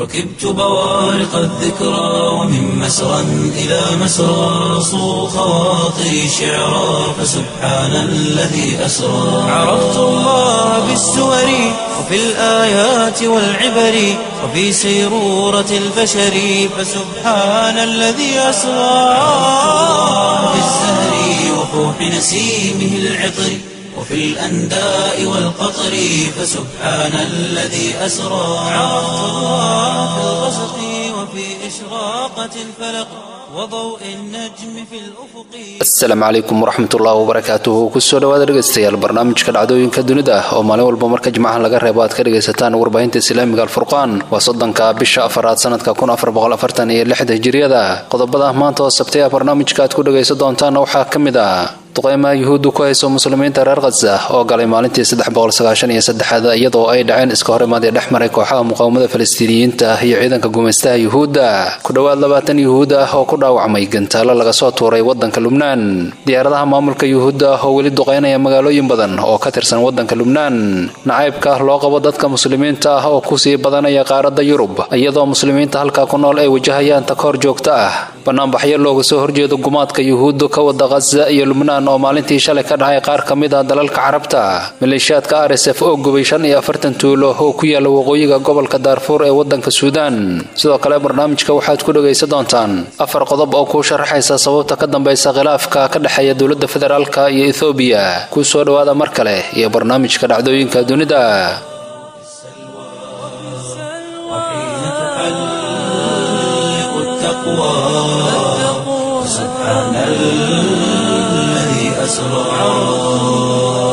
ركبت بوارق الذكرى ومن مسرى إلى مسرى صو خواطري شعرا فسبحان الذي أسرى عرفت الله بالسور وفي الآيات والعبر وفي سيرورة البشر فسبحان الذي أسرى في الزهر وفوح نسيمه العطر وفي الأنداء والقطر فسبحان الذي أسرى عرفت الله في الغسق وفي إشراقة الفلق وضوء النجم في الأفق asalaamu calaykum waraxmatullahi wabarakaatuhu kusoo dhawaada dhegaystayaal barnaamijka dhacdooyinka dunida ah oo maalin walba marka jimcaha laga reebo aad ka dhegaysataan warbaahinta islaamiga alfurqaan waa soddonka bisha afaraad sanadka iyo lixda hijiriyada qodobada maanta oo sabtay ah barnaamijka aad ku dhegaysan doontaana waxaa ka mid ah duqeymaha yuhuuddu ku hayso muslimiinta reer khaza oo galay maalintii aad iyadoo ay dhaceen iska hor imaadii dhex maray kooxaha muqaawamada falastiiniyiinta iyo ciidanka gumaystaha yuhuudda ku dhowaad labaatan yuhuud ah oo ku dhaawacmay gantaalo laga soo tuuray wadanka lubnaan diyaaradaha maamulka yuhuudda oo weli duqeynaya magaalooyin badan oo ka tirsan wadanka lubnaan nacaybka loo qabo dadka muslimiinta ah oo kusii badanaya qaaradda yurub iyadoo muslimiinta halkaa ku nool ay wajahayaan takoor joogto ah banaanbaxyo looga soo horjeedo gumaadka yuhuuddu ka wada khaza iyo lubnaan oo maalintii shalay ka dhacay qaar ka mid ah dalalka carabta maleeshiyaadka rsf oo gubay shan iyo afartan tuulo oo ku yaala waqooyiga gobolka daarfuur ee wadanka suudaan sidoo kale barnaamijka waxaad ku dhegaysan doontaan afar qodob oo kuu sharaxaysa sababta ka dambaysa khilaafka ka dhexeeya dowladda federaalka iyo ethoobiya kuu soo dhowaada mar kale iyo barnaamijka dhacdooyinka dunida وحين تحلق التقوى سبحان الذي أسرى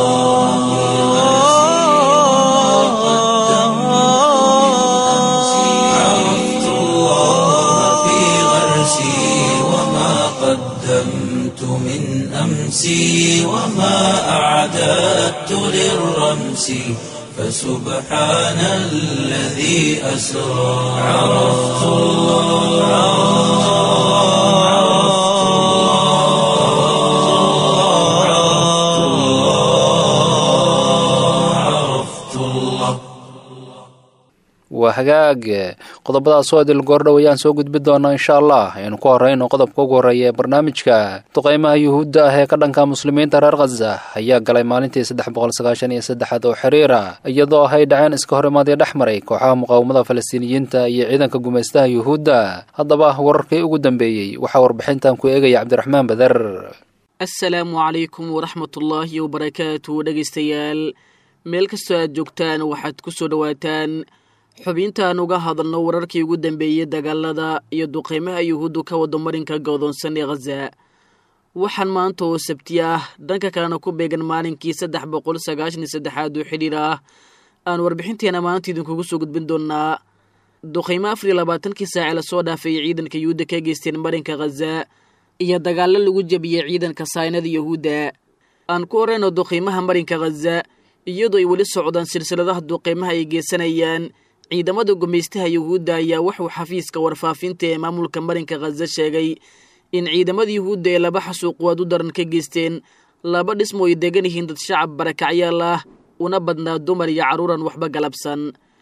عرفت الله في غرسي وما قدمت من أمسي وما أعددت للرمس فسبحان الذي أسرى عرفت الله عرفت الله عرفت الله waa hagaag qodobadaas oo idil goordhow ayaan soo gudbi doonaa insha allah aynu ku horeyno qodobka ugu horreeya ee barnaamijka duqeymaha yuhuudda ah ee ka dhanka muslimiinta reer khaza ayaa galay maalintii aad oo xiriira iyadoo ay dhaceen iska hor imaadii dhex maray kooxaha muqaawamada falastiiniyiinta iyo ciidanka gumaystaha yuhuudda haddaba wararkii ugu dambeeyey waxaa warbixintan ku eegaya cabdiraxmaan bader assalaamu calaykum waraxmatullaahi wabarakaatu dhegaystayaal meel kastoo aad joogtaan waxaad ku soo dhowaataan xubintaan uga hadalno wararkii ugu dambeeyey dagaalada iyo duqeymaha yuhuuddu ka wado marinka godoonsan ee khaza waxaan maanta oo sabti ah dhanka kalena ku beegan maalinkii saddex boqol sagaashan iyo saddexaad oo xidhiir ah aan warbixinteena maanta idinkugu soo gudbin doonaa duqeymo afar iyo labaatankii saace lasoo dhaafay ciidanka yuhuudda ka geysteen marinka khaza iyo dagaallo lagu jebiyey ciidanka saynada yuhuudda aan ku horeyno duqeymaha marinka khaza iyadoo ay weli socdaan silsiladaha duqeymaha ay geysanayaan ciidamada gumaystaha yuhuudda ayaa wuxuu xafiiska warfaafinta ee maamulka marinka khaza sheegay in ciidamada yuhuudda ee laba xasuuqwaad u daran ka geysteen laba dhismo ay degan yihiin dad shacab barakacyaal ah una badnaa dumar iyo carruuran waxba galabsan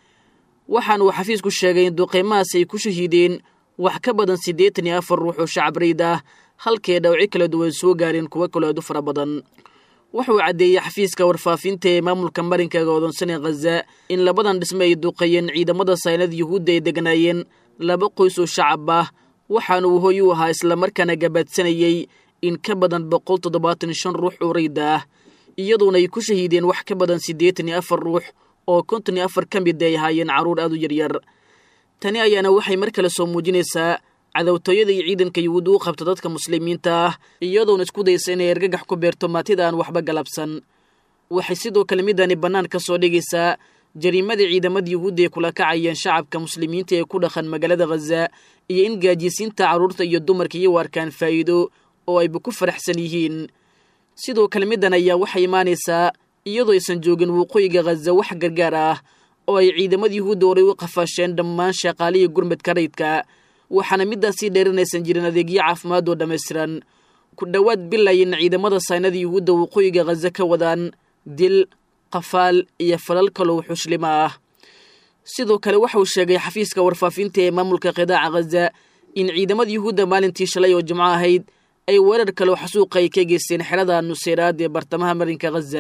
waxaana uu xafiisku sheegay in duqeymahaas ay ku shahiideen wax ka badan siddeetan iyo afar ruux oo shacab rayd ah halkee dhawci kala duwan soo gaareen kuwo kale aad u fara badan wuxuu caddeeyey xafiiska warfaafinta ee maamulka marinka godoonsan ee khaza in labadan dhisme ay duqeeyeen ciidamada saynada yuhuudda ay degnaayeen laba qoys oo shacab ah waxaana uu hoy u ahaa islamarkaana gabaadsanayey in ka badan boqol toddobaatan shan ruux oo rayda ah iyadoona ay ku shahiideen wax ka badan siddeetan iyo afar ruux oo konton iyo afar ka mid ay ahaayeen carruur aad u yaryar tani ayaana waxay mar kale soo muujinaysaa cadowtooyada iyo ciidanka yuhuudda u qabta dadka muslimiinta ah iyadoona isku daysa inay argagax ku beerto maatida aan waxba galabsan waxay sidoo kale midani bannaan ka soo dhigaysaa jariimada ciidamada yuhuudda ay kula kacayeen shacabka muslimiinta ee ku dhaqan magaalada khaza iyo in gaajisiinta carruurta iyo dumarka iyo arkaan faa'iido oo ayba ku faraxsan yihiin sidoo kale middan ayaa waxay imaanaysaa iyadoo aysan joogin waqooyiga khaza wax gargaar ah oo ay ciidamada yuhuudda horay u qafaasheen dhammaan shaqaalihii gurmadka rayidka waxaana middaasii dheerinaysan jirin adeegyo caafimaad oo dhammaystiran ku dhowaad bilayin ciidamada saynada yuhuudda waqooyiga khaza ka wadaan dil qafaal iyo falal kaloo xuslima ah sidoo kale waxauu sheegay xafiiska warfaafinta ee maamulka qidaaca khaza in ciidamada yuhuudda maalintii shalay oo jimco ahayd ay weerar kaleo xasuuqa ay ka geysteen xerada nuseyraad ee bartamaha marinka khaza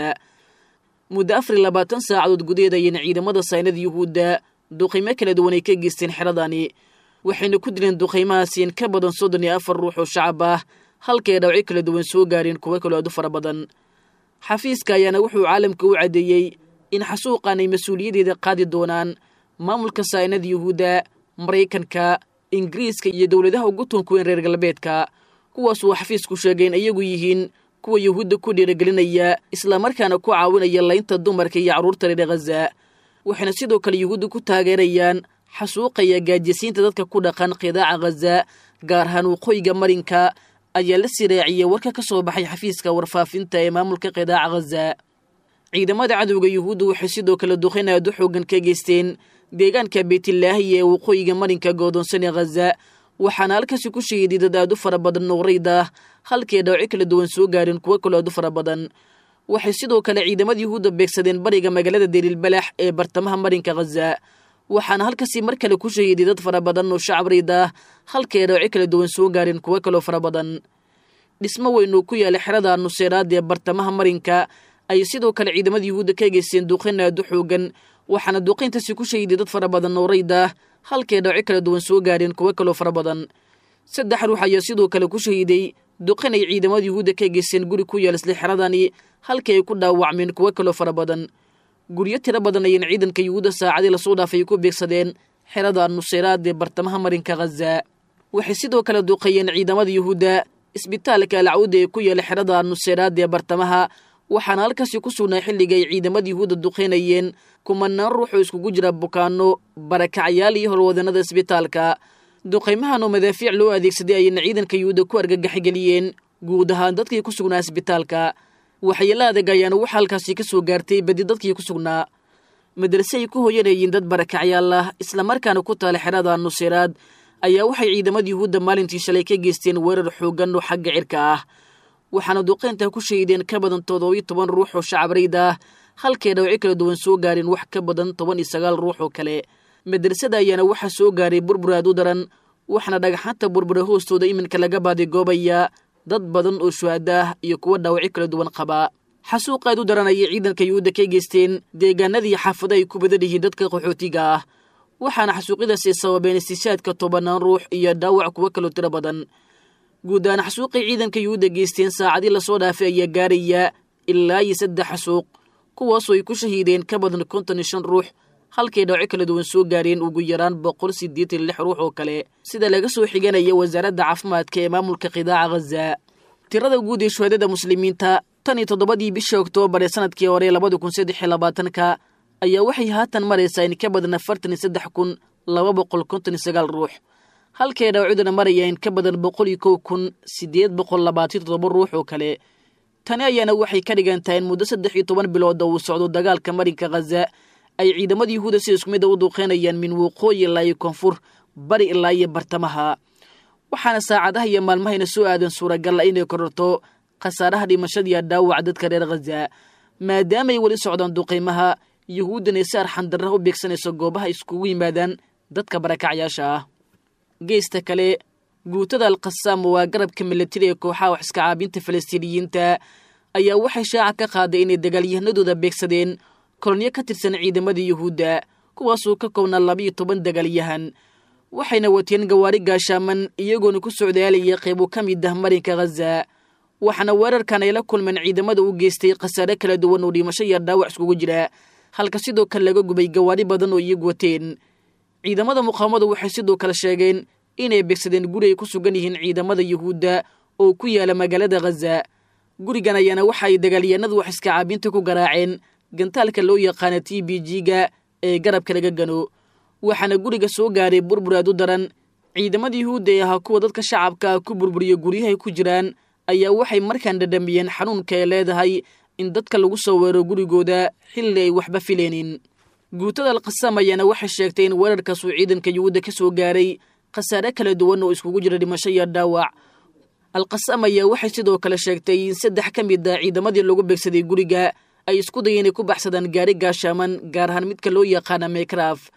muddo afar iyo labaatan saacadood gudaheed ayayna ciidamada saynada yuhuudda duqaymo kala duwan ay ka geysteen xeradani waxayna ku dileen duqaymahaasi in ka badan soddon iyo afar ruux oo shacab ah halkay dhawci kala duwan soo gaareen kuwo kaloo aad u fara badan xafiiska ayaana wuxuu caalamka u caddeeyey in xasuuqan ay mas-uuliyadeeda qaadi doonaan maamulka saynada yuhuudda maraykanka ingiriiska iyo dowladaha ugu tunkuweyn reer galbeedka kuwaasuu xafiisku sheegay in iyagu yihiin kuwa yuhuudda ku dhiiragelinaya islamarkaana ku caawinaya laynta dumarka iyo carruurta reer khaza waxayna sidoo kale yuhuudda ku taageerayaan xasuuqaya gaajisiinta dadka ku dhaqan qidaaca khaza gaar ahaan waqooyiga marinka ayaa la siraaciyey warka ka soo baxay xafiiska warfaafinta ee maamulka qidaaca khaza ciidamada cadowga yuhuudda waxay sidoo kale duqayn aad u xoogan ka geysteen deegaanka beytlaahiya ee waqooyiga marinka goodoonsane khaza waxaana halkaasi ku shahiiday dad aad u fara badan nuurayda ah halkii dhawci kala duwan soo gaareen kuwo kaloo aad u fara badan waxay sidoo kale ciidamada yuhuudda beegsadeen bariga magaalada deliilbalax ee bartamaha marinka khaza waxaana halkaasi mar kale ku shahiiday dad fara badan oo shacab rayda ah halkii dhawci kala duwan soo gaareen kuwo kaloo fara badan dhismo weynuu ku yaala xerada nuseyraad ee bartamaha marinka ayay sidoo kale ciidamada yuhuudda ka geysteen duqayn aad u xoogan waxaana duqayntaasi ku shahiiday dad fara badan oo rayda ah halkay dhawci kala duwan soo gaareen kuwo kaloo fara badan saddex ruux ayaa sidoo kale ku shahiiday duqan ay ciidamada yuhuudda ka geysteen guri ku yaal isla xeradani halkii ay ku dhaawacmeen kuwo kaloo fara badan guryo tiro badan ayayna ciidanka yuhuudda saacadii lasoo dhaafay ku beegsadeen xerada nuseyraad ee bartamaha marinka khaza waxay sidoo kale duqeeyeen ciidamada yuhuudda isbitaalka alcawda ee ku yaala xerada nuseyraad ee bartamaha waxaana halkaasi ku sugnaa xilliga ay ciidamada yuhuudda duqaynayeen kumanaan ruux oo iskugu jira bukaano barakacyaal iyo horwadanada isbitaalka duqaymahan oo madaafiic loo adeegsaday ayayna ciidanka yuhuudda ku argagaxgeliyeen guud ahaan dadkii ku sugnaa isbitaalka waxyeelo adag ayaana waxa halkaasi ka soo gaartay badi dadkii ku sugnaa madrase ay ku hoyanayeen dad barakacyaal ah islamarkaana ku taala xerada nuseyraad ayaa waxay ciidamada yuhuudda maalintii shalay ka geysteen weerar xooggan oo xagga cirka ah waxaana duqaynta ku shahiideen ka badan toddobiyo toban ruux oo shacab rayda ah halkay dhawci kala duwan soo gaareen wax ka badan toban iyo sagaal ruux oo kale madrasada ayaana waxaa soo gaaray burbur aad u daran waxaana dhagaxaanta burbura hoostooda iminka laga baadigoobayaa dad badan oo shuhada ah iyo kuwa dhaawacyo kala duwan qabaa xasuuq aad u daran ayay ciidanka yuhuudda ka geysteen deegaanadii xaafado ay ku badan yihiin dadka qaxootiga ah waxaana xasuuqyadaasi sababeen istishaadka tobanaan ruux iyo dhaawac kuwo kaloo tiro badan guud ahaan xasuuqay ciidanka yuhuudda geysteen saacadii lasoo dhaafay ayaa gaaraya ilaa iyo saddex xasuuq kuwaasoo ay ku shahiideen ka badan konton iyo shan ruux halkay dhawco kala duwan soo gaareen ugu yaraan boqol siddeetan lix ruux oo kale sida laga soo xiganaya wasaaradda caafimaadka ee maamulka qidaaca khaza tirada guud ee shuhadada muslimiinta tan iyo toddobadii bisha oktoobar ee sanadkii hore labada kun saddex iyo labaatanka ayaa waxay haatan maraysaa in ka badan afartan iyo saddex kun laba boqol konton iyo sagaal ruux halkay dhawcuduna maraya in ka badan boqol iyo kow kun siddeed boqol labaatan toddoba ruux oo kale tani ayaana waxay ka dhigan tahay in muddo saddex iyo toban bilood oo uu socdo dagaalka marinka khaza ay ciidamada yuhuudda si isku mida u duuqeynayaan min waqooyi ilaa iyo koonfur bari ilaa iyo bartamaha waxaana saacadaha iyo maalmahayna soo aadan suuragal ah inay kororto khasaaraha dhimashadiiyo dhaawaca dadka reer khaza maadaamaay weli socdaan duqaymaha yuhuuddana si arxandarra u beegsanayso goobaha iskugu yimaadaan dadka barakacyaasha ah geesta kale guutada alkhasaam waa garabka milatari ee kooxaha wax iska caabinta falastiiniyiinta ayaa waxay shaaca ka qaaday inay dagaalyahanadooda beegsadeen kolonyo ka tirsan ciidamada yuhuudda kuwaasoo ka koobnaa labiiyo toban dagaalyahan waxayna wateen gawaari gaashaaman iyagoona ku socdaalaya qaybo ka mid ah marinka khaza waxaana weerarkan ay la kulmeen ciidamada u geystay khasaare kala duwan oo dhimasho iyo dhaawac iskugu jira halka sidoo kale laga gubay gawaari badan oo iyagu wateen ciidamada muqaawamadu waxay sidoo kale sheegeen inay beegsadeen guri ay ku sugan yihiin ciidamada yuhuudda oo ku yaala magaalada khaza gurigan ayaana waxa ay dagaalyahanadu wax iska caabinta ku garaaceen gantaalka loo yaqaana t b g-ga ee garabka laga gano waxaana guriga soo gaaray burbur aad u daran ciidamada yuhuudda ee ahaa kuwa dadka shacabka ku burburiya guryahay ku jiraan ayaa waxay markaan dhadhamiyeen xanuunka ay leedahay in dadka lagu soo weero gurigooda xilli ay waxba fileenin guutada alkhasaam ayaana waxay sheegtay in weerarkaasuu ciidanka yuhuudda ka soo gaaray khasaare kala duwan oo iskugu jira dhimasho iyo dhaawac alkhasaam ayaa waxay sidoo kale sheegtay in saddex ka mid ah ciidamadii lagu beegsaday guriga ay isku dayeen inay ku baxsadaan gaari gaashaaman gaar ahaan midka loo yaqaana mekraf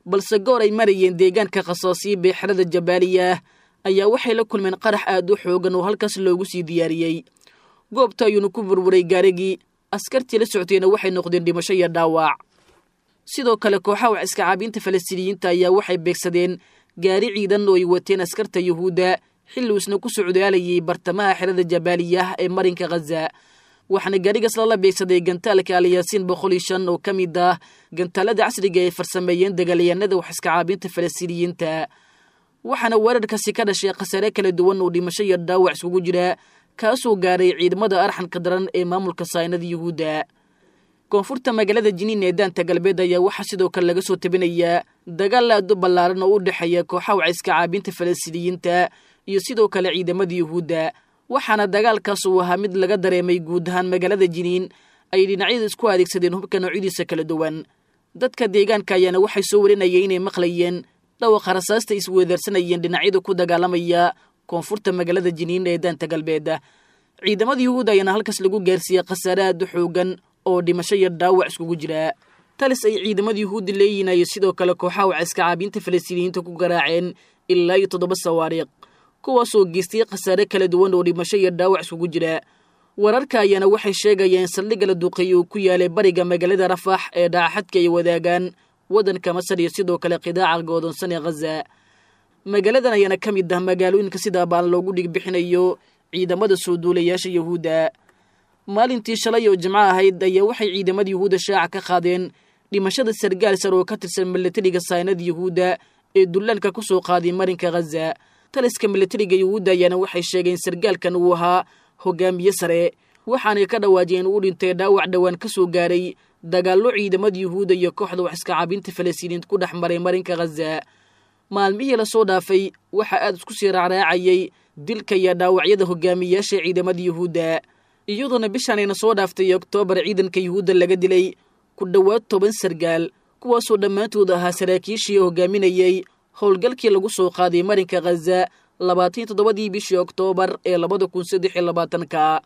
balse goor ay marayeen deegaanka khasaasiya beexrada jabaaliya ayaa waxay la kulmeen qarax aad u xoogan oo halkaas loogu sii diyaariyey goobta ayuuna ku burburay gaarigii askartii la soctayna waxay noqdeen dhimasho iyo dhaawac sidoo kale kooxaha wax iska caabiinta falastiiniyiinta ayaa waxay beegsadeen gaari ciidan oo ay wateen askarta yuhuudda xilli uu isna ku socdaalayay bartamaha xerada jabaaliyah ee marinka khaza waxaana gaarigaas lala beegsaday gantaalka alyaasiin boqol iyo shan oo ka mid ah gantaalada casriga ay farsameeyeen dagaalyahanada wax iska caabiinta falastiiniyiinta waxaana weerarkaasi ka dhashay khasaare kala duwan oo dhimasho iyo dhaawac iskugu jira kaasoo gaaray ciidamada arxanka daran ee maamulka saynada yuhuudda koonfurta magaalada jiniin ee daanta galbeed ayaa waxaa sidoo kale laga soo tabinayaa dagaal aad u ballaaran oo u dhexeeya kooxaha waciska caabiinta falastiiniyiinta iyo sidoo kale ciidamada yuhuudda waxaana dagaalkaas uu ahaa mid laga dareemay guud ahaan magaalada jiniin ay dhinacyada isku adeegsadeen hubka noocyadiisa kala duwan dadka deegaanka ayaana waxay soo warinayeen inay maqlayeen dhawaqa rasaasta isweedaarsanayeen dhinacyada ku dagaalamaya koonfurta magaalada jiniin ee daanta galbeed ciidamada yuhuudda ayaana halkaas lagu gaarsiiyey khasaare aad u xoogan oo dhimasho iyo dhaawac iskugu jira talis ay ciidamada yuhuudda leeyihin ayay sidoo kale kooxaha waciska caabiinta falastiiniyiinta ku garaaceen ilaa iyo toddoba sawaariiq kuwaasoo geystay khasaare kala duwan oo dhimasho iyo dhaawac iskugu jira wararka ayaana waxay sheegayeen saldhigga la duqeeyey uu ku yaalay bariga magaalada rafax ee dhaaxadka ay wadaagaan waddanka masar iyo sidoo kale qidaaca goodonsan ee khaza magaaladan ayaana ka mid ah magaalooyinka sidaa baan loogu dhigbixinayo ciidamada soo duulayaasha yuhuudda maalintii shalay oo jimco ahayd ayaa waxay ciidamada yuhuudda shaaca ka qaadeen dhimashada sargaal sar oo ka tirsan milatariga saynada yuhuudda ee dullaalka ku soo qaaday marinka khaza taliska milatariga yuhuudda ayaana waxay sheegeen sargaalkan uu ahaa hogaamiye sare waxaanay ka dhawaajiyeen uu dhintay dhaawac dhowaan ka soo gaaray dagaallo ciidamada yuhuudda iyo kooxda wax iska caabinta falastiiniinta ku dhex maray marinka khaza maalmihii lasoo dhaafay waxaa aad isku sii raacraacayay dilka iyo dhaawacyada hogaamiyayaasha ciidamada yuhuudda iyadoona bishaanayna soo dhaaftay oktoobar ciidanka yuhuudda laga dilay ku dhowaad toban sargaal kuwaasoo dhammaantood ahaa saraakiishii hogaaminayey howlgalkii lagu soo qaaday marinka khaza labaatan toddobadii bishii oktoobar ee labada kun saddex iyo labaatanka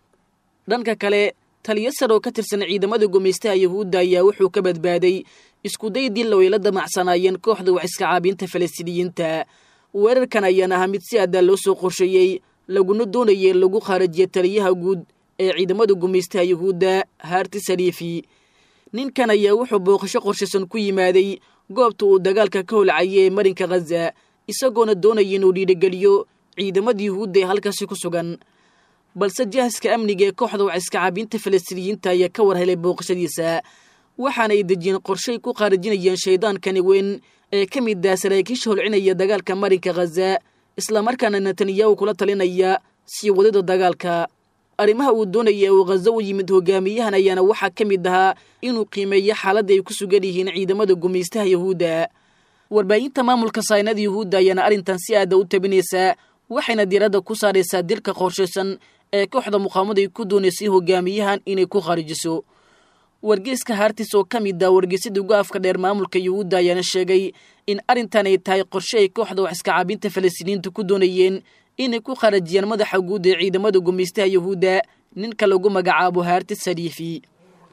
dhanka kale taliyo sar oo ka tirsan ciidamada gumaystaha yuhuudda ayaa wuxuu ka badbaaday iskuday dil oo ay la damacsanaayeen kooxda wax iska caabiinta falastiiniyiinta weerarkan ayaan ahaa mid si adaa loo soo qorsheeyey laguna doonayay in lagu khaarajiya taliyaha guud ee ciidamada gumaystaha yuhuudda haarti sariifi ninkan ayaa wuxuu booqasho qorshaysan ku yimaaday goobta uu dagaalka ka holcayay ee marinka khaza isagoona doonaya inuu dhiirigeliyo ciidamada yuhuudda ee halkaasi ku sugan balse jahaska amniga ee kooxda wax iska caabiinta falastiiniyiinta ayaa ka war helay booqashadiisa waxaana ay dejiyeen qorshay ku qaarajinayeen shaydaankani weyn ee ka mid ah saraakiisha holcinaya dagaalka marinka khaza islamarkaana netanyahu kula talinaya sii wadida dagaalka arrimaha uu doonaya uu khaza u yimid hogaamiyahan ayaana waxaa ka mid ahaa inuu qiimeeyo xaaladda ay ku sugan yihiin ciidamada gumaystaha yuhuudda warbaahinta maamulka saynada yuhuudda ayaana arrintan si aada u tabinaysaa waxayna diiradda ku saaraysaa dilka qorshaysan ee kooxda muqaamada ay ku doonaysay hogaamiyahan inay ku kharijiso wargeyska haartis oo ka mid ah wargeysyada ugu afka dheer maamulka yuhuudda ayaana sheegay in arrintan ay tahay qorshe ay kooxda wax iska caabinta falastiiniyiinta ku doonayeen inay ku kharajiyaan madaxa guud ee ciidamada gumaystaha yuhuudda ninka lagu magacaabo haartis sariifi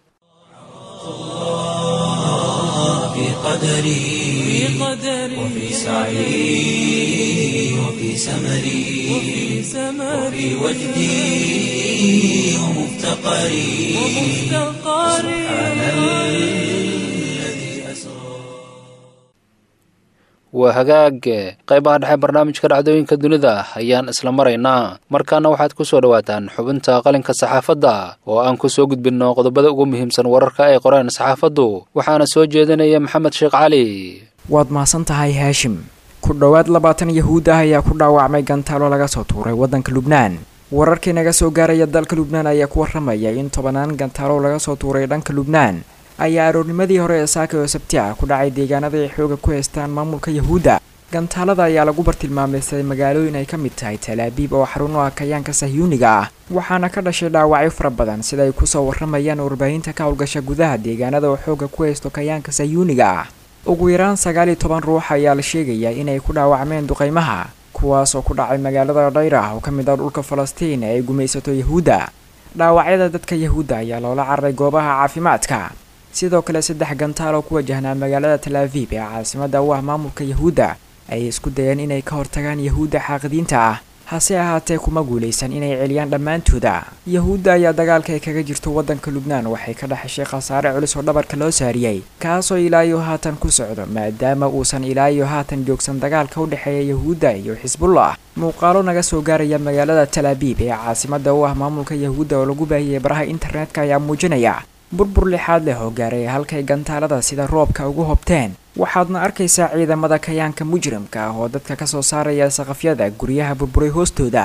في قدري وفي سعي وفي سمري وفي وجدي ومفتقري سبحان الذي أسرى waa hagaag qaybaha dhexe barnaamijka dhacdooyinka dunida ayaan isla maraynaa markaana waxaad ku soo dhowaataan xubinta qalinka saxaafadda oo aan ku soo gudbinno qodobada ugu muhiimsan wararka ay qoreen saxaafaddu waxaana soo jeedinaya maxamed sheekh cali waad mahadsan tahay haashim ku dhowaad labaatan yahuud ah ayaa ku dhaawacmay gantaalo laga soo tuuray waddanka lubnaan wararkii naga soo gaaraya dalka lubnaan ayaa ku warramaya in tobanaan gantaalo laga soo tuuray dhanka lubnaan ayaa aroornimadii hore ee saaka oo sabti ah ku dhacay deegaanada ay xooga ku haystaan maamulka yahuudda gantaalada ayaa lagu bartilmaamaystay magaalooyin ay ka mid tahay talaabiib oo xarun u ah kayaanka sahyuuniga ah waxaana ka dhashay dhaawacyo fara badan sida ay kusoo warramayaan warbaahinta ka howlgasha gudaha deegaanada oo xooga ku haysto kayaanka sahyuuniga ah ugu yaraan sagaal iyo toban ruux ayaa la sheegayaa inay ku dhaawacmeen duqaymaha kuwaas oo ku dhacay magaalada dhayrah oo ka mid ah dhulka falastiin ee ay gumaysato yahuudda dhaawacyada dadka yahuudda ayaa loola cararay goobaha caafimaadka sidoo kale saddex gantaal oo ku wajahnaa magaalada tal aviv ee caasimada u ah maamulka yahuudda ayay isku dayeen inay ka hortagaan yahuudda xaaqidiinta ah hase ahaatee kuma guulaysan inay celiyaan dhammaantooda yahuudda ayaa dagaalka ay kaga jirto waddanka lubnaan waxay ka dhexeshay khasaare culus oo dhabarka loo saariyey kaasoo ilaayo haatan ku socdo maadaama uusan ilaayo haatan joogsan dagaalka u dhexeeya yahuudda iyo xisbullah muuqaalo naga soo gaaraya magaalada tal abiib ee caasimada u ah maamulka yahuudda oo lagu baahiyey baraha internetka ayaa muujinaya burbur lixaad leh oo gaaray halkay gantaalada sida roobka ugu hobteen waxaadna arkaysaa ciidamada kayaanka mujrimka ah oo dadka ka soo saaraya saqafyada guryaha burburay hoostooda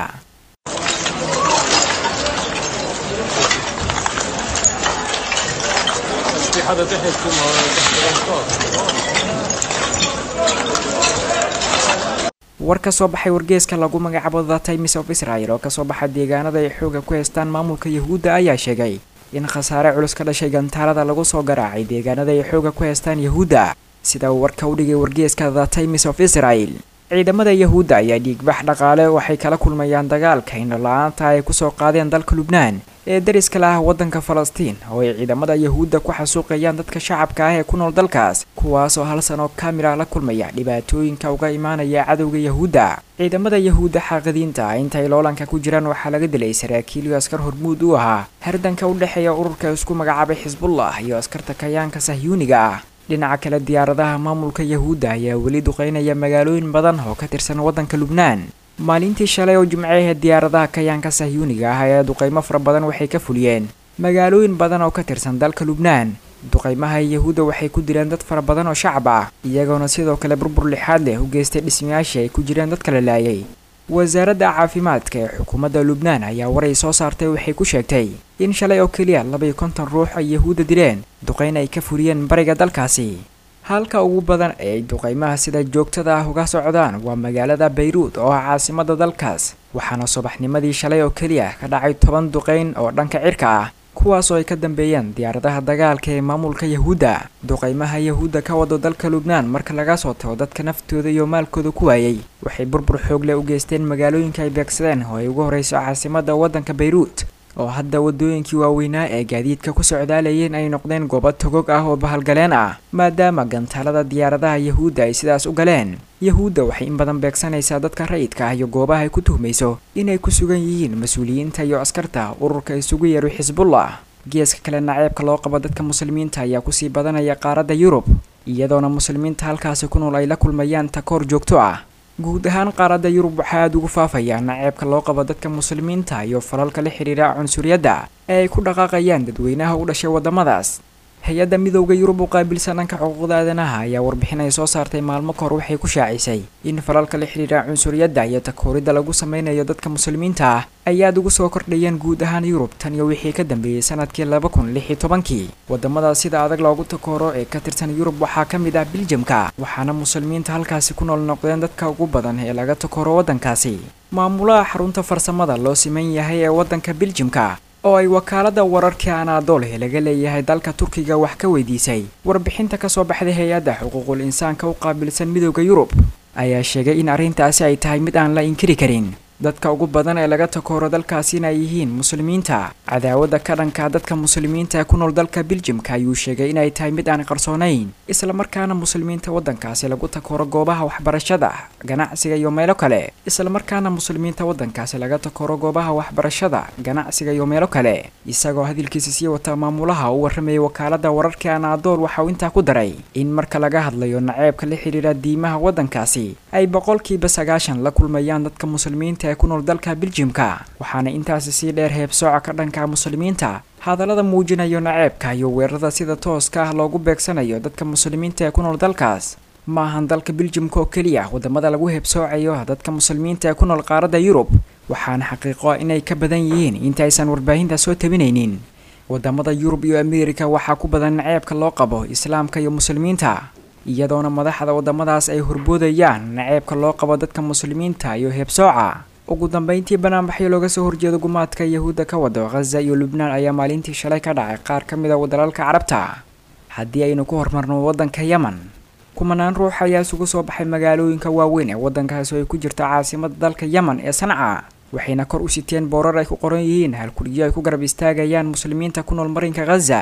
war ka soo baxay wargeeska lagu magacaabo the times of israel oo kasoo baxa deegaanada ay xooga ku haystaan maamulka yahuudda ayaa sheegay in khasaare culus ka dhashay gantaalada lagu soo garaacay deegaanada ay xooga ku haystaan yahuudda sida uu warka u dhigay wargeeska the times of israel ciidamada yahuudda ayaa dhiigbax dhaqaale waxay kala kulmayaan dagaalka indhola-aanta ay kusoo qaadeen dalka lubnaan ee dariska la ah waddanka falastiin oo ay ciidamada yahuudda ku xasuuqayaan dadka shacabka ah ee ku nool dalkaas kuwaasoo hal sano kamira la kulmaya dhibaatooyinka uga imaanaya cadowga yahuudda ciidamada yahuudda xaaqadiinta ah intay loolanka ku jiraan waxaa laga dilay saraakiil iyo askar hormuud u ahaa hardanka u dhexeeya ururka isku magacaabay xisbullah iyo askarta kayaanka sahyuuniga ah dhinaca kale diyaaradaha maamulka yahuudda ayaa weli duqeynaya magaalooyin badan oo ka tirsan waddanka lubnaan maalintii shalay oo jimcehe diyaaradaha kayaanka sahyuuniga ah ayaa duqeymo fara badan waxay ka fuliyeen magaalooyin badan oo ka tirsan dalka lubnaan duqeymaha yahuudda waxay ku dileen dad fara badan oo shacab ah iyagoona sidoo kale burbur lixaad leh u geystay dhismayaashii ay ku jireen dadka la laayay wasaaradda caafimaadka ee xukuumadda lubnaan ayaa waray soo saartay waxay ku sheegtay in shalay oo keliya labaiyo konton ruux ay yahuudda dileen duqeyn ay ka fuliyeen bariga dalkaasi halka ugu badan ee ay duqeymaha sida joogtada ah uga socdaan waa magaalada bayruud oo ah caasimada dalkaas waxaana subaxnimadii shalay oo keliya ka dhacay toban duqeyn oo dhanka cirka ah kuwaasoo ay ka dambeeyeen diyaaradaha dagaalka ee maamulka yahuudda duqeymaha yahuudda ka wado dalka lubnaan marka laga soo tago dadka naftooda iyo maalkooda ku waayey waxay burbur xoog leh u geysteen magaalooyinka ay beegsadeen oo ay ugu horreyso caasimada waddanka bayruud oo hadda waddooyinkii waaweynaa ee gaadiidka ku socdaalayeen ay noqdeen goobo togog ah oo bahalgaleen ah maadaama gantaalada diyaaradaha yahuudda ay sidaas u galeen yahuudda waxay in badan beegsanaysaa dadka rayidka ah iyo goobaha ay ku tuhmayso inay ku sugan yihiin mas-uuliyiinta iyo askarta ururka isugu yeero xisbullah geeska kale naceebka loo qabo dadka muslimiinta ayaa kusii badanaya qaaradda yurub iyadoona muslimiinta halkaasi ku nool ay la kulmayaan takoor joogto ah guud ahaan qaaradda yurub waxaa aada ugu faafaya naceebka loo qabo dadka muslimiinta iyo falalka la xidhiira cunsuriyadda ee ay ku dhaqaaqayaan dadweynaha u dhashay waddamadaas hay-adda midowda yurub u qaabilsan dhanka xuquuqda aadanaha ayaa warbixin ay soo saartay maalmo kahor waxay ku shaacisay in falalka la xidhiira cunsuriyadda iyo takooridda lagu sameynayo dadka muslimiinta ah ay aada ugu soo kordhayeen guud ahaan yurub tan iyo wixii ka dambeeyey sanadkii laba kun lix iyo tobankii waddamada sida adag loogu takooro ee ka tirsan yurub waxaa ka mid ah biljamka waxaana muslimiinta halkaasi ku nool noqdeen dadka ugu badan ee laga takooro waddankaasi maamulaha xarunta farsamada loo siman yahay ee waddanka biljamka oo ay wakaaladda wararkii anaadool ee laga leeyahay dalka turkiga wax ka weydiisay warbixinta kasoo baxday hay-adda xuquuqul insaanka u qaabilsan midowda yurub ayaa sheegay in arrintaasi ay tahay mid aan la inkiri karin dadka ugu badan ee laga takooro dalkaasina ay yihiin muslimiinta cadaawadda ka dhanka dadka muslimiinta ee ku nool dalka biljamka ayuu sheegay inay tahay mid aan qarsoonayn islamarkaana muslimiinta waddankaasi lagu takooro goobaha waxbarashada ganacsiga iyo meelo kale islamarkaana muslimiinta waddankaasi laga takooro goobaha waxbarashada ganacsiga iyo meelo kale isagoo hadalkiisa sii wata maamulaha u warramayay wakaaladda wararkii anaadool waxa uu intaa ku daray in marka laga hadlayo naceebka la xidhiira diimaha waddankaasi ay boqolkiiba sagaashan la kulmayaan dadka muslimiinta ee ku nool dalka biljimka waxaana intaasi sii dheer heebsooca ka dhanka muslimiinta hadallada muujinayo naceebka iyo weerarada sida tooska ah loogu beegsanayo dadka muslimiinta ee ku nool dalkaas ma ahan dalka biljimka oo keliya waddamada lagu heebsoocayo dadka muslimiinta ee ku nool qaaradda yurub waxaana xaqiiqo ah inay ka badan yihiin intaaysan warbaahinta soo tabinaynin waddamada yurub iyo ameerika waxaa ku badan naceebka loo qabo islaamka iyo muslimiinta iyadoona madaxda waddamadaas ay horboodayaan naceebka loo qabo dadka muslimiinta iyo heebsooca ugu dambeyntii banaanbaxyo looga soo horjeedo gumaadka yahuudda ka wado khaza iyo lubnaan ayaa maalintii shalay ka dhacay qaar ka mid a dalalka carabta haddii aynu ku hormarno waddanka yemen kumanaan ruux ayaa isugu soo baxay magaalooyinka waaweyn ee waddankaasi oo ay ku jirto caasimada dalka yemen ee sanca waxayna kor u siteen boorar ay ku qoran yihiin halkurigyo ay ku garab istaagayaan muslimiinta ku nool marinka khaza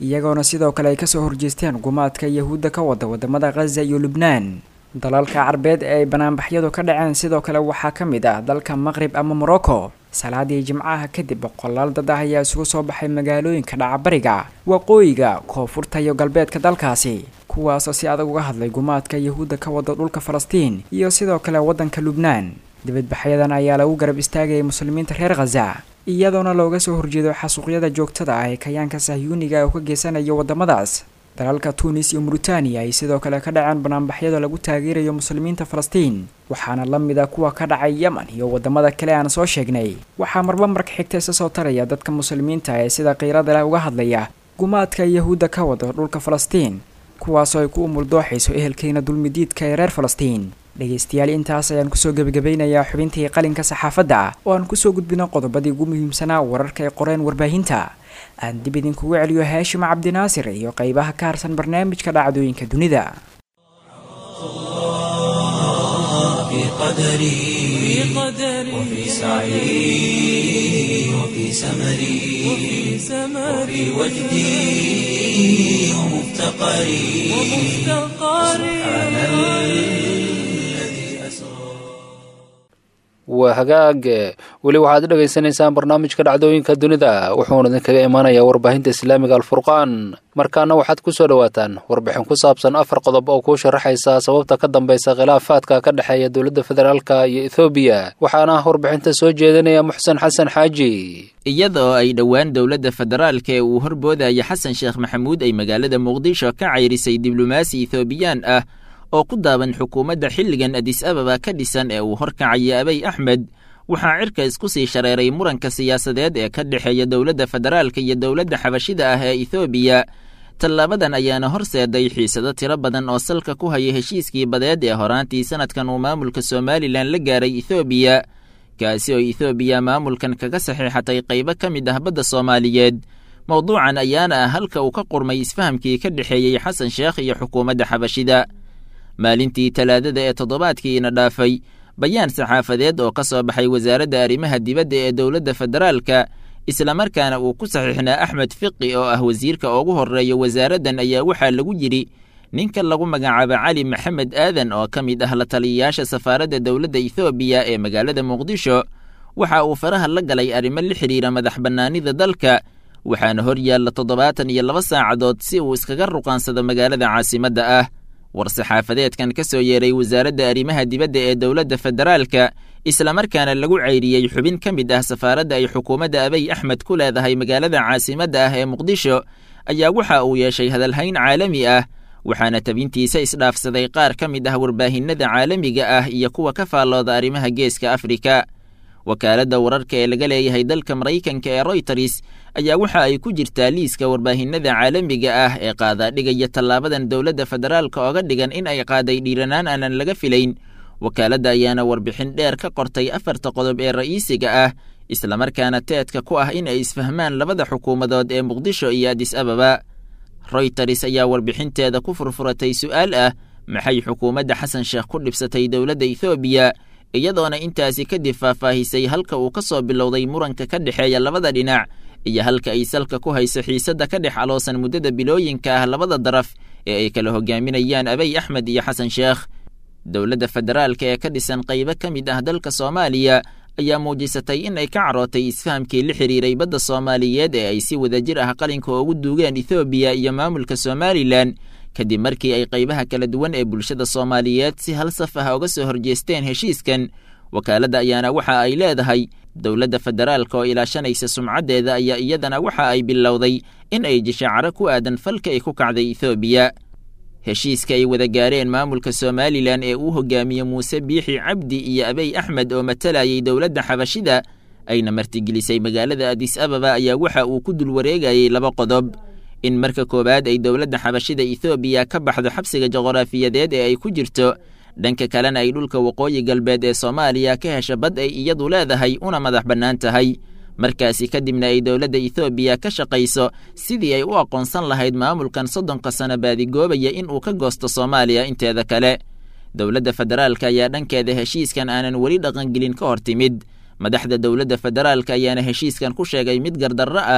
iyagoona sidoo kale ay kasoo horjeesteen gumaadka yahuudda ka wada wadamada khaza iyo lubnaan dalalka carbeed ee ay banaanbaxyadu ka dhaceen sidoo kale waxaa ka mid ah dalka maqrib ama morocco salaadii jimcaha kadib boqolaal dad ah ayaa isugu soo baxay magaalooyinka dhacabariga waqooyiga koonfurta iyo galbeedka dalkaasi kuwaasoo si adag uga hadlay gumaadka yahuudda ka wada dhulka falastiin iyo sidoo kale waddanka lubnaan dibadbaxyadan ayaa lagu garab istaagayay muslimiinta reer khaza iyadoona looga soo horjeedo xasuuqyada joogtada ah ee kayaanka sahyuuniga oo ka geysanayo waddamadaas dalalka tunis iyo muritaaniya ay sidoo kale ka dhaceen banaanbaxyada lagu taageerayo muslimiinta falastiin waxaana la mid a kuwa ka dhacay yemen iyo wadamada kale aan soo sheegnay waxaa marba marka xigta isa soo taraya dadka muslimiinta ee sida qiirada leh uga hadlaya gumaadka yahuudda ka wada dhulka falastiin kuwaasoo ay ku umuldooxayso ehelkeena dulmidiidka ee reer falastiin dhegaystayaal intaas ayaan kusoo gebagabeynayaa xubintii qalinka saxaafadda oo aan kusoo gudbino qodobadii ugu muhiimsanaa wararka ay qoreen warbaahinta aan dib idinkugu celiyo haashim cabdinaasir iyo qeybaha ka harsan barnaamijka dhacdooyinka dunida في قدري وفي سعي وفي سمري وفي وجدي ومفتقري سبحان الذي أسرى waa hagaag weli waxaad dhagaysanaysaan barnaamijka dhacdooyinka dunida wuxuuna idinkaga imaanayaa warbaahinta islaamiga alfurqaan markaana waxaad ku soo dhowaataan warbixin ku saabsan afar qodob oo kuu sharaxaysa sababta ka dambaysa khilaafaadka ka dhexeeya dowladda federaalka iyo ethoobiya waxaana warbixinta soo jeedinaya muxsen xasan xaaji iyada oo ay dhowaan dowladda federaalka ee uu horboodaya xasan sheekh maxamuud ay magaalada muqdisho ka cayrisay diblomaasi ethoobiyan ah oo ku daaban xukuumadda xilligan adis ababa ka dhisan ee uu horkacaya abay axmed waxaa cirka isku sii shareeray muranka siyaasadeed ee ka dhexeeya dowladda federaalka iyo dowladda xabashida ah ee ethoobiya tallaabadan ayaana horseeday xiisado tiro badan oo salka ku haya heshiiskii badeed ee horaantii sanadkan uu maamulka somalilan la gaaray ethoobiya kaasi oo ethoobiya maamulkan kaga saxiixatay qaybo ka mid ah badda soomaaliyeed mowduucan ayaana ah halka uu ka qurmay isfahamkii ka dhexeeyey xasan sheekh iyo xukuumadda xabashida maalintii talaadada ee toddobaadkiina dhaafay bayaan saxaafadeed oo ka soo baxay wasaaradda arrimaha dibadda ee dowladda federaalka islamarkaana uu ku saxiixnaa axmed fiqi oo ah wasiirka ugu horreeya wasaaraddan ayaa waxaa lagu yidhi ninka lagu magacaabo cali maxamed aadan oo ka mid ah la taliyayaasha safaaradda dowladda ethoobiya ee magaalada muqdisho waxa uu faraha la galay arrimo la xidhiira madax bannaanida dalka waxaana hor yaalla toddobaatan iyo laba saacadood si uu iskaga ruqaansado magaalada caasimadda ah war-saxaafadeedkan ka soo yeeray wasaaradda arrimaha dibadda ee dowladda federaalka islamarkaana lagu cayriyey xubin ka mid ah safaaradda ay xukuumadda abay axmed ku leedahay magaalada caasimadda ah ee muqdisho ayaa waxa uu yeeshay hadalhayn caalami ah waxaana tabintiisa isdhaafsaday qaar ka mid ah warbaahinada caalamiga ah iyo kuwa ka faallooda arrimaha geeska afrika wakaaladda wararka ee laga leeyahay dalka maraykanka ee royters ayaa waxa ay ku jirtaa liiska warbaahinada caalamiga ah ee qaadaadhigaya tallaabadan dowladda federaalka ooga dhigan in ay qaaday dhiiranaan aanan laga filayn wakaaladda ayaana warbixin dheer ka qortay afarta qodob ee ra'iisiga ah islamarkaana teedka ku ah in ay isfahmaan labada xukuumadood ee muqdisho iyo adis ababa royters ayaa warbixinteeda ku furfuratay su'aal ah maxay xukuumadda xasan sheekh ku dhibsatay dowladda ethoobiya iyadoona intaasi kadib faahfaahisay halka uu ka soo bilowday muranka ka dhexeeya labada dhinac iyo halka ay salka ku hayso xiisadda ka dhex aloosan muddada bilooyinka ah labada daraf ee ay kala hogaaminayaan abay axmed iyo xasan sheekh dowladda federaalka ee ka dhisan qaybo ka mid ah dalka soomaaliya ayaa muujisatay in ay ka carootay isfahamkii la xidhiiray badda soomaaliyeed ee ay si wadajir ah qalinka ugu duugeen ethoobiya iyo maamulka somalilan kadib markii ay qaybaha kala duwan ee bulshada soomaaliyeed si hal saf ah uga soo horjeesteen heshiiskan wakaaladda ayaana waxa ay leedahay dowladda federaalka oo ilaashanaysa sumcaddeeda ayaa iyadana waxa ay bilowday in ay jishacaro ku aadan falka ay ku kacday ethoobiya heshiiska ay wada gaareen maamulka somalilan ee uu hogaamiye muuse biixi cabdi iyo abey axmed oo matalayay dowladda xabashida ayna martigelisay magaalada adis ababa ayaa waxa uu ku dul wareegayay laba qodob in marka koowaad ay dowladda xabashida ethoobiya ka baxdo xabsiga juqraafiyadeed ee ay ku jirto dhanka kalena ay dhulka waqooyi galbeed ee soomaaliya ka hesha bad ay iyadu leedahay una madax bannaan tahay markaasi kadibna ay dowladda ethoobiya ka shaqayso sidii ay u aqoonsan lahayd maamulkan soddonka sano baadigoobaya in uu ka goosto soomaaliya inteeda kale dowladda federaalka ayaa dhankeeda heshiiskan aanan weli dhaqangelin ka hor timid madaxda dowladda federaalka ayaana heshiiskan ku sheegay mid gardarro ah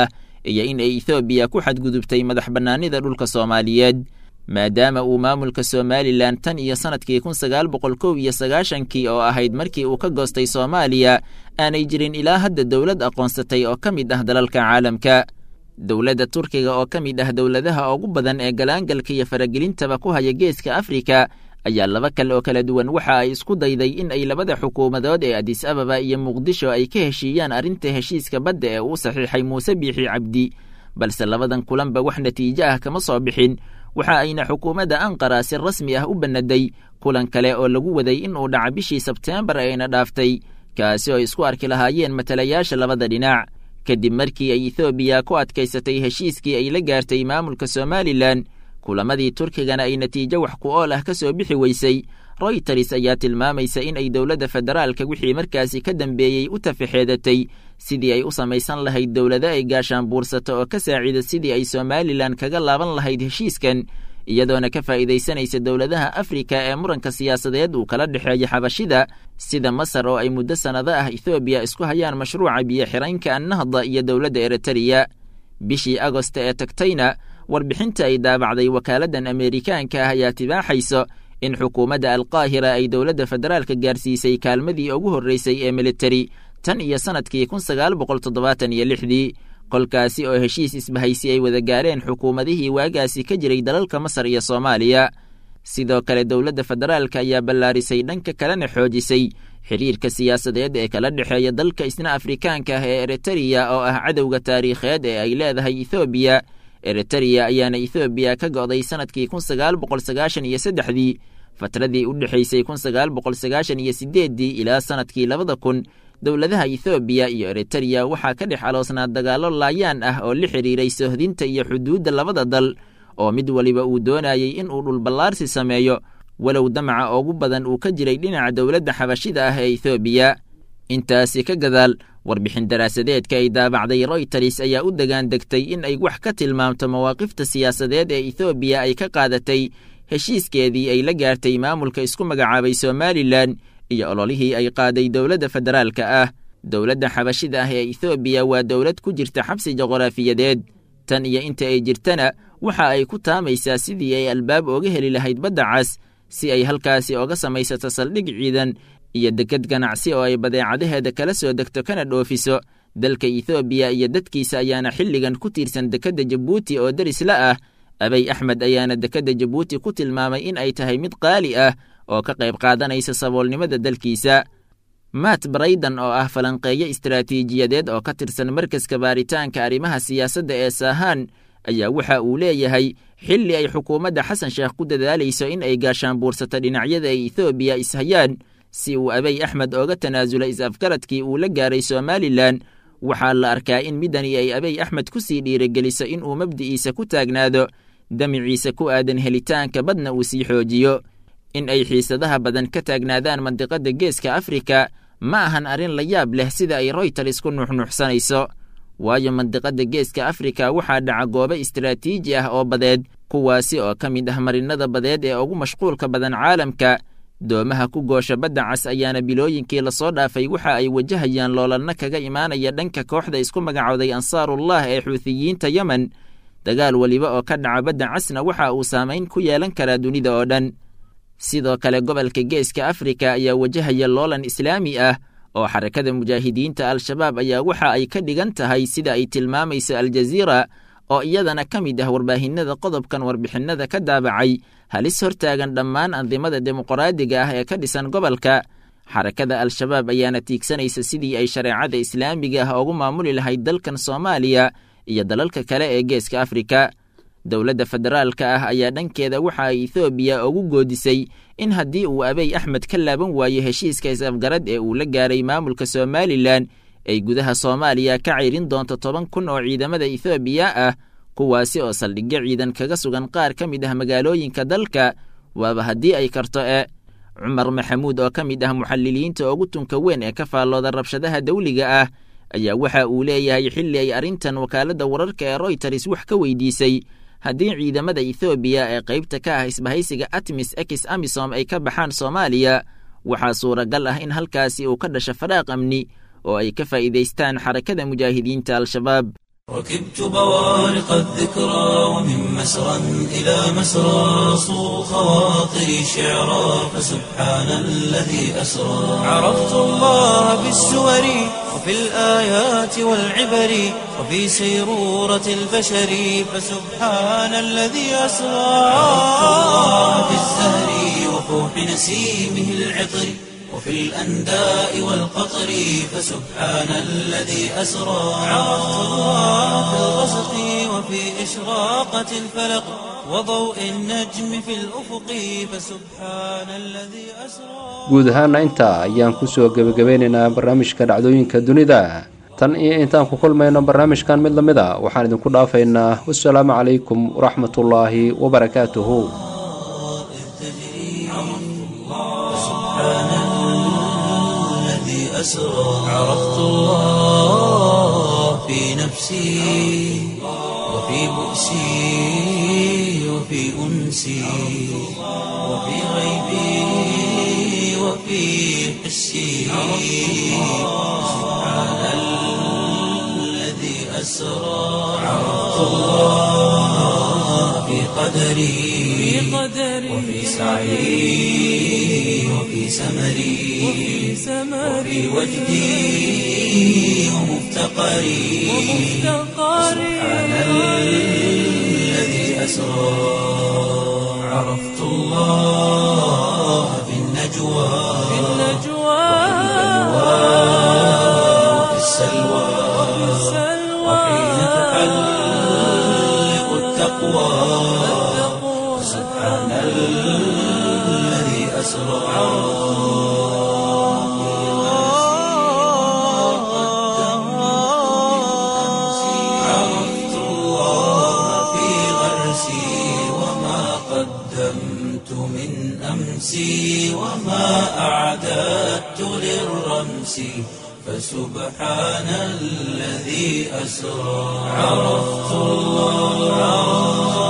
iyo in ay ethoobiya ku xadgudubtay madax bannaanida dhulka soomaaliyeed maadaama uu maamulka somalilan tan iyo sannadkii kun sagaal boqol kow iyo sagaashankii oo ahayd markii uu ka goostay soomaaliya aanay jirin ilaa hadda dowlad aqoonsatay oo ka mid ah dalalka caalamka dowladda turkiga oo ka mid ah dowladaha ugu badan ee galaangalka iyo faragelintaba ku haya geeska afrika ayaa laba kale oo kala duwan waxa ay isku dayday in ay labada xukuumadood ee adis ababa iyo muqdisho ay ka heshiiyaan arrinta heshiiska badda ee uu saxiixay muuse biixi cabdi balse labadan kulanba wax natiijo ah kama soo bixin waxa ayna xukuumadda anqara si rasmi ah u bannaday kulan kale oo lagu waday in uu dhaca bishii sebteembar ayna dhaaftay kaasi oo isku arki lahaayeen matalayaasha labada dhinac kadib markii ay ethoobiya ku adkaysatay heshiiskii ay la gaartay maamulka somalilan kulamadii turkigana ay natiijo wax ku ool ah ka soo bixi weysay royters ayaa tilmaamaysa in ay dowladda federaalka wixii markaasi ka dambeeyey u tafaxeedatay sidii ay u samaysan lahayd dowlado ay gaashaan buursato oo ka saacida sidii ay somalilan kaga laaban lahayd heshiiskan iyadoona ka faa'iidaysanaysa dowladaha afrika ee muranka siyaasadeed uu kala dhexeeya xabashida sida masar oo ay muddo sannado ah ethoobiya isku hayaan mashruuca biyo xiraynka annahda iyo dowladda eritariya bishii agosta ee tagtayna warbixinta ay daabacday wakaaladdan ameerikaanka ah ayaa tibaaxayso in xukuumadda alqaahira ay dowladda federaalka gaarsiisay kaalmadii ugu horreysay ee militari tan iyo sannadkii kun sagaal boqol toddobaatan iyo lixdii kolkaasi oo heshiis isbahaysi ay wada gaareen xukuumadihii waagaasi ka jiray dalalka masar iyo soomaaliya sidoo kale dowladda federaalka ayaa ballaarisay dhanka kalena xoojisay xiriirka siyaasadeed ee kala dhexeeya dalka isna afrikaanka ah ee eritariya oo ah cadowga taariikheed ee ay leedahay ethoobiya eritariya ayaana ethoobiya ka go'day sannadkii kun sagaal boqol sagaashan iyo saddexdii fatradii u dhexaysay kun sagaal boqol sagaashan iyo sideeddii ilaa sannadkii labada kun dowladaha ethoobiya iyo eritariya waxaa ka dhex aloosnaa dagaallo laayaan ah oo la xidhiiray sohdinta iyo xuduudda labada dal oo mid waliba uu doonayey in uu dhulballaarsi sameeyo walow damaca ugu badan uu ka jiray dhinaca dowladda xabashida ah ee ethoobiya intaasi ka gadaal warbixin daraasadeedka ay daabacday royters ayaa u degaan degtay in ay wax ka tilmaamto mawaaqifta siyaasadeed ee ethoobiya ay ka qaadatay heshiiskeedii ay la gaartay maamulka isku magacaabay somalilan iyo ololihii ay qaaday dowladda federaalka ah dowladda xabashida ah ee ethoobiya waa dowlad ku jirta xabsi juqraafiyadeed tan iyo inta ay jirtana waxa ay ku taamaysaa sidii ay albaab ooga heli lahayd badda cas si ay halkaasi oga samaysato saldhig ciidan iyo deked ganacsi oo ay badeecadaheeda kala soo degto kana dhoofiso dalka ethoobiya iyo dadkiisa ayaana xilligan ku tiirsan dekedda jabuuti oo derisla ah abay axmed ayaana dekedda jabuuti ku tilmaamay in ay tahay mid qaali ah oo ka qayb qaadanaysa saboolnimada dalkiisa matt brayden oo ah falanqeeyo istaraatiijiyadeed oo ka tirsan markaska baaritaanka arrimaha siyaasadda ee saahaan ayaa waxa uu leeyahay xilli ay xukuumadda xasan sheekh ku dadaalayso in ay gaashaan buursato dhinacyada ay ethoobiya ishayaan si uu abay axmed ooga tanaasula is-afgaradkii uu la gaaray somalilan waxaa la arkaa in midani ay abay axmed ku sii dhiirigeliso in uu mabdi'iisa ku taagnaado damiciisa ku aadan helitaanka badna uu sii xoojiyo in ay xiisadaha badan ka taagnaadaan mandiqadda geeska afrika ma ahan arrin la yaab leh sida ay royters ku nuuxnuuxsanayso waayo mandiqadda geeska afrika waxaa dhaca goobo istaraatiiji ah oo badeed kuwaasi oo ka mid ah marinada badeed ee ugu mashquulka badan caalamka doomaha ku goosha badda cas ayaana bilooyinkii lasoo dhaafay waxa ay wajahayaan loolanno kaga imaanaya dhanka kooxda isku magacowday ansaarullah ee xuutiyiinta yemen dagaal weliba oo ka dhaca badda casna waxa uu saamayn ku yeelan karaa dunida oo dhan sidoo kale gobolka geeska afrika ayaa wajahaya loolan islaami ah oo xarakada mujaahidiinta al-shabaab ayaa waxa ay ka dhigan tahay sida ay tilmaamayso aljaziira oo iyadana ka mid ah warbaahinada qodobkan warbixinada ka daabacay halis hortaagan dhammaan andimada dimuqraadiga ah ee ka dhisan gobolka xarakada al-shabaab ayaana tiigsanaysa sidii ay shareecada islaamiga ah ugu maamuli lahayd dalkan soomaaliya iyo dalalka kale ee geeska afrika dowladda federaalka ah ayaa dhankeeda waxa ay ethoobiya ugu goodisay in haddii uu abey axmed ka laaban waayo heshiiska is-afgarad ee uu la gaaray maamulka somalilan ay gudaha soomaaliya ka ceyrin doonto toban kun oo ciidamada ethoobiya ah kuwaasi oo saldhigyo ciidan kaga sugan qaar ka mid ah magaalooyinka dalka waaba haddii ay karto e cumar maxamuud oo ka mid ah muxaliliyiinta ugu tunka weyn ee ka faallooda rabshadaha dawliga ah ayaa waxa uu leeyahay xilli ay arrintan wakaaladda wararka ee royters wax ka weydiisay haddii ciidamada ethoobiya ee qaybta ka ah isbahaysiga atmis ex amisom ay ka baxaan soomaaliya waxaa suuragal ah in halkaasi uu ka dhasho faraaq amni oo ay ka faa'iidaystaan xarakada mujaahidiinta al-shabaab ركبت بوارق الذكرى ومن مسرى إلى مسرى صو خواطري شعرا فسبحان الذي أسرى عرفت الله بالسور وفي الآيات والعبر وفي سيرورة البشر فسبحان الذي أسرى عرفت الله بالزهر وفوح نسيمه العطر وفي الأنداء والقطر فسبحان الذي أسرى عرفت الله في الغسق وفي إشراقة الفلق وضوء النجم في الأفق فسبحان الذي أسرى guud ahaana intaa ayaan kusoo gebagabeynaynaa barnaamijka dhacdooyinka dunida tan iyo intaan ku kulmayno barnaamijkan mid lamid a waxaan idinku dhaafaynaa wasalaamu calaykum waraxmatullaahi wabarakaatuhu الذي أسرى عرفت الله في نفسي وفي بؤسي وفي أنسي وفي غيبي وفي حسي سبحان الذي أسرى عرفت الله في قدري وفي سعي وفي سمري وفي وجدي ومفتقري سبحان الذي أسرى عرفت الله في النجوى وفي السلوى وحين تحلق التقوى سبحان الذي أسرى عرفت الله في غرسي وما قدمت من أمسي وما أعددت للرمس فسبحان الذي أسرى عرفت الله